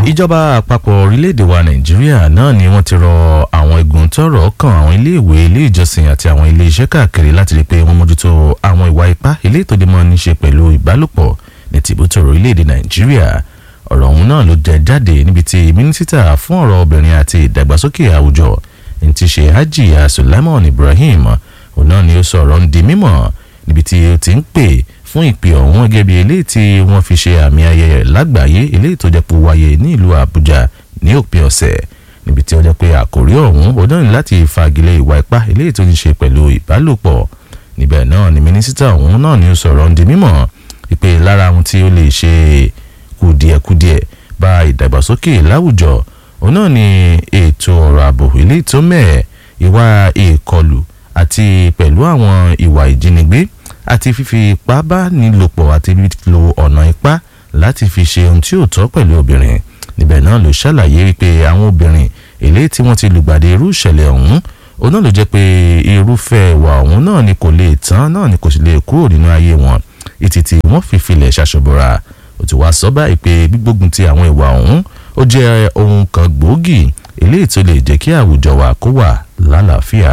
ìjọba àpapọ̀ orílẹ̀-èdè wa nàìjíríà náà ni wọ́n ti rọ àwọn igun tọ́rọ̀ kàn àwọn iléèwé ilé ìjọsìn àti àwọn ilé iṣẹ́ káàkiri láti rí i pé wọ́n mójútó àwọn ìwà ipá ilé ìtòdìmọ̀ ní ṣe pẹ̀lú ìbálòpọ̀ ní tìbútòrò orílẹ̀-èdè nàìjíríà ọ̀rọ̀ ọ̀hún náà ló jẹ jáde níbi tí mínísítà fún ọ̀rọ̀ obìnrin àti ìdàgbàsókè àwùjọ ní ti ṣe hajiya sulaiman ibrahim òun náà ni ó sọ ọ̀rọ̀ ń di mímọ̀ níbi tí ó ti ń pè fún ìpè ọ̀hún gẹ́gẹ́ bí eléyìí tí wọ́n fi ṣe àmì ayẹyẹ lágbàáyé eléyìí tó jẹ́ pé wáyé ní ìlú àbújá ní òpin ọ̀sẹ̀ níbi tí ó jẹ́ pé àkòrí ọ̀hún ó náà ní láti fagilé ìwà ipá eléyìí tó ní ṣe pẹ̀lú ìbálòpọ̀ níbẹ̀ náà ni mínísítà ọ̀hún náà ni ó sọ̀rọ̀ ń di mímọ̀ wípé lára ohun tí ó lè ṣe kùdìẹ̀kudiẹ̀ bá ìdàgbàsókè láwùjọ òun náà ni ètò ọ̀rọ̀ ààbò eléyìí tó mẹ́ẹ̀ ìwà ìkọlù àti pẹ̀lú àwọn ìwà ìjínigbé àti fífi ipá bá nílòpọ̀ àti lílo ọ̀nà ipá láti fi ṣe ohun tí ò tọ́ pẹ̀lú obìnrin níbẹ̀ náà ló ṣàlàyé wípé àwọn obìnrin eléyìí tí wọ́n ti lùgbàdì irú ìṣẹ̀lẹ̀ ọ̀hún òun náà ló jẹ́ pé irúfẹ́ ìwà ọ̀hún náà ni kò lè tán náà ni kò sì lè kúrò nínú ayé wọn ìtì tí wọ́n fi filẹ̀ ṣàṣọ̀bọ̀ra ó ti wá sọ báyìí pé gbígbógun ti àwọn ìwà ọ̀hún ó jẹ́ ohun kan gbòógì eléyìí tó lè jẹ́ kí àwùjọ wa kó wà lálàáfíà.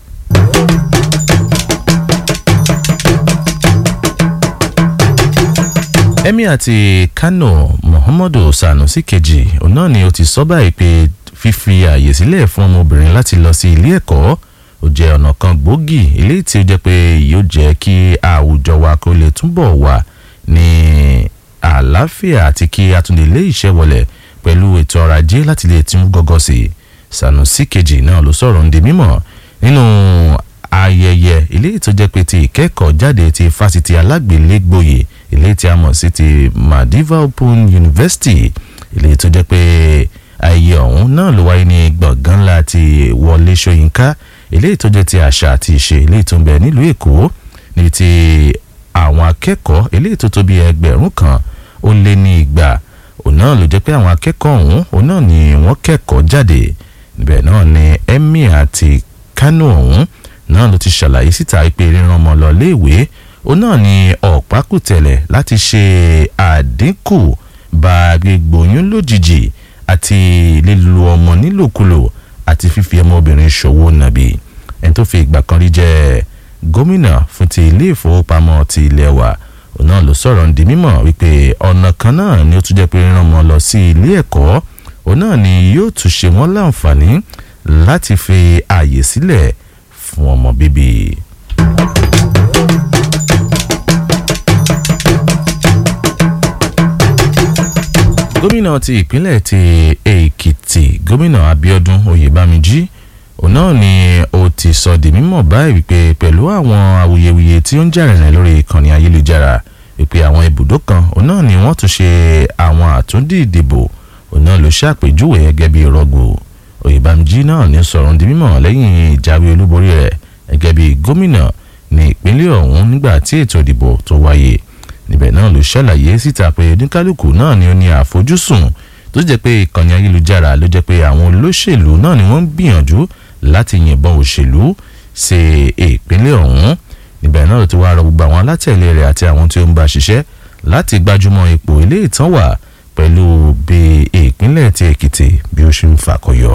emir ti kano muhammadu sanusi kejì òun náà ni ó ti sọ báyìí pé fífi ààyè sílẹ̀ fún ọmọbìnrin láti lọ sí ilé ẹ̀kọ́ ó jẹ́ ọ̀nà kan gbòógì eléyìí tí ó jẹ́ pé yóò jẹ́ kí àwùjọ wa kó lè túbọ̀ wà ní àlàáfíà àti kí a tún lè lé iṣẹ́ wọlé pẹ̀lú ètò ọrọ̀ ajé láti lè tún gọ́gọ́ sí i sanusi kejì náà ló sọ̀rọ̀ ń di mímọ̀ nínú ayẹyẹ eléyìí tó jẹ́ pé ti ìkẹ́kọ̀ọ́ jáde ti fásitì alágbèlégbòye eléyìí tí a mọ̀ sí ti madiva open university eléyìí tó jẹ́ pé ayẹyẹ ọ̀hún náà ló wáyé ní gbọ̀ngàn ńlá ti wọlé ṣóyínká eléyìí tó jẹ́ ti àṣà àti ìṣe eléyìí tó ń bẹ nílùú èkó níbi tí àwọn akẹ́kọ̀ọ́ eléyìí tó tó bí ẹgbẹ̀rún kan ó lé ní igba òun náà ló jẹ́ pé àwọn akẹ́kọ̀ọ́ ọ̀hún òun náà ni wọ́n kẹ́kọ̀ọ́ jáde níbẹ̀ náà ni emir àti kánò ọ̀hún náà ló ti ṣàlàyé síta pé ríran ọmọ lọ léèwé òun náà ni ọ̀pákùtẹ̀lẹ̀ láti ṣe àdínkù bá gbígbóyún lójijì àti lílo ọmọ nílòkulò àti fífi ọmọbìnrin ṣòwò nàbì ẹni tó fi ìgbà kan rí jẹ́ gómìnà fún ti ilé ìfowópamọ́ ti ilé wa òun náà ló sọ̀rọ̀ ń di mímọ̀ wípé ọ̀nà kan náà ni ó tún jẹ́ pé ríran ọmọ lọ sí ilé ẹ̀kọ́ òun náà ni yóò tún ṣe wọ́n láǹfààní láti fi ààyè sílẹ̀ fún ọmọ bíbí. gómìnà ti ìpínlẹ̀ ti èkìtì gómìnà abiodun oyèbámijí òun náà ni ó ti sọ di mímọ̀ báyìí wípé pẹ̀lú àwọn awuyewuye tí ó ń jà rìnrìn lórí ìkànnì ayélujára wípé àwọn ibùdó kan òun náà ni wọ́n tún ṣe àwọn àtúndì ìdìbò òun náà ló ṣàpèjúwe gẹ́gẹ́ bí rọ́gbò oyèbámijí náà ní sọ̀rọ̀ di mímọ̀ lẹ́yìn ìjáwé olúborí rẹ̀ gẹ́gẹ́ bí gómìnà ní ìpínlẹ̀ ọ̀hún nígbà tí ètò ìdìbò tó wáyé níbẹ̀ náà ló ṣàlàyé síta pé oníkálukú náà ni ó ní àfojúsùn tó jẹ́ pé ìkànnì ayélujára ló jẹ́ pé àwọn olóṣèlú náà ni wọ́n ń gbìyànjú láti yìnbọn òṣèlú sí ìpínlẹ̀ ọ̀hún níbẹ̀ náà ló ti wá rọ gbogbo àwọn alátẹ̀lé rẹ̀ àti àwọn tí ó ń bá ṣiṣẹ́ láti gbájúmọ́ ipò ilé ìtàn wà pẹ̀lú bí ìpínlẹ̀ ti èkìtì bí ó ṣe ń fàkọyọ.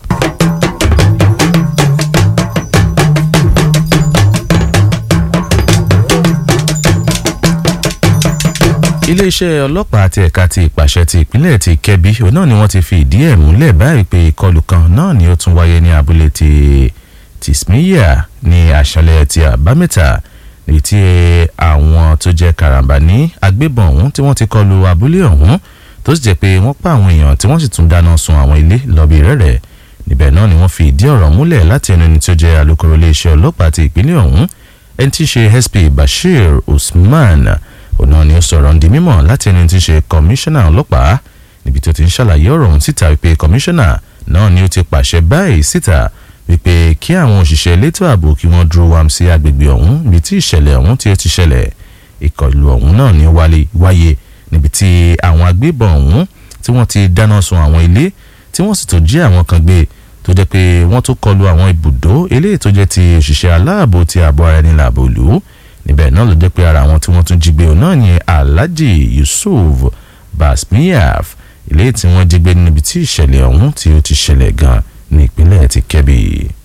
iléeṣẹ́ ọlọ́pàá àti ẹ̀ka ti ìpàṣẹ ti ìpínlẹ̀ ti kẹ́bí òun náà ni wọ́n ti fi ìdí ẹ̀ múlẹ̀ báyìí pé ìkọlù kan náà ni ó tún wáyé ní abúlé ti tìsmíyà ní àṣálẹ́ ti àbámẹ́ta èyí tí àwọn tó jẹ́ karambà ní agbébọn ọ̀hún tí wọ́n ti kọlu abúlé ọ̀hún tó sì jẹ́ pé wọ́n pa àwọn èèyàn tí wọ́n sì tún dáná sun àwọn ilé lọ́bì rẹ̀rẹ̀ níbẹ̀ náà ni wọ́n fi ìdí ọ̀rọ̀ múlẹ̀ láti ẹnu ẹni tó jẹ́ alukoro iléeṣẹ́ ọlọ́pàá ti ìpínlẹ̀ ọ̀hún ẹni tí í ṣe sp bashir usman òun náà ni ó sọ̀rọ̀ ń di mímọ̀ láti ẹni tí í ṣe kọmíṣánná ọlọ́pàá níbi tó ti ń ṣàlàyé ọ̀rọ̀ ọ̀hún síta wípé kọmíṣánná náà ni ó ti pàṣẹ báyìí síta wípé kí àwọn òṣìṣẹ́ elétò ààbò kí wọ́n dúró wàm sí agbègbè ọ̀hún níbi tí ìṣẹ̀lẹ̀ ọ̀hún tí ó ti ṣẹlẹ̀ ìkọlù ọ̀hún náà ni wáyé níbi tí àwọn agbébọn ọ̀hún tí wọ́n ti dáná sun àwọn ilé tí wọ́n sì tó jí àwọn kan gbé tó jẹ́ pé wọ́n tó kọlu àwọn ibùdó eléyìí tó jẹ́ ti òṣìṣẹ́ aláàbò ti ààbò ara ẹni làbò lù ú níbẹ̀ náà ló jẹ́ pé ara àwọn tí wọ́n tún jí gbé òun náà ni alhaji yusuf basmiyaf eléyìí tí wọ́n jí gbé níbi tí ìṣẹ̀lẹ̀ ọ̀hún tí ó ti ṣẹlẹ̀ gan ní ìpínlẹ̀ ti Kẹ́bì.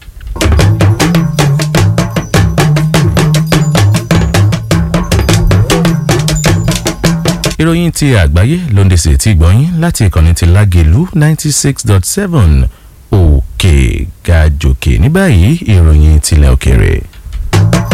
ìròyìn ti àgbáyé ló ń dẹ̀sẹ̀ tí gbọ́yìn láti ìkànnì ti Lágelú ninety six dot seven òkè gàjòkè ní báyìí ìròyìn tilẹ̀ òkèrè.